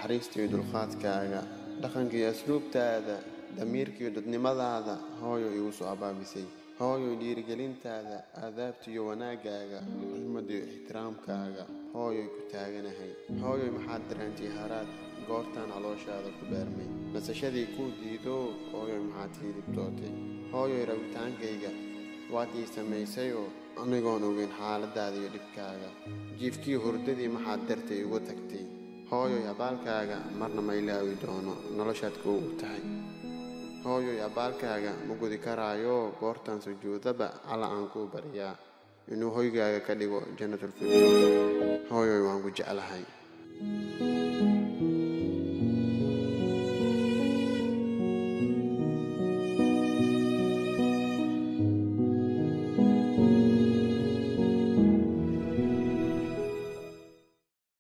naxariista iyo dulqaadkaaga dhaqanka iyo asluubtaada damiirka iyo dadnimadaada hooyo igu soo abaabisay hooyo dhiirigelintaada aadaabta iyo wanaaggaaga xurmada iyo ixtiraamkaaga hooyoy ku taaganahay hooyoy maxaad dareentay haraad goortaan calooshaada ku beermay nasashadii kuu diido hooyoy maxaad hiilibtootay hooyoy rabitaankayga waad ii samaysayoo anigoon ogeyn xaaladaada iyo dhibkaaga jiifkii hurdadii maxaad dartay igu tagtay hooyoy abaalkaaga marna ma ilaawi doono noloshaad kuugu tahay hooyoy abaalkaaga ma gudi karaayo goortaan sujuudaba cala aan kuu baryaa inuu hoygaaga ka dhigo jannatulfirdows hooyoy waan ku jeclahay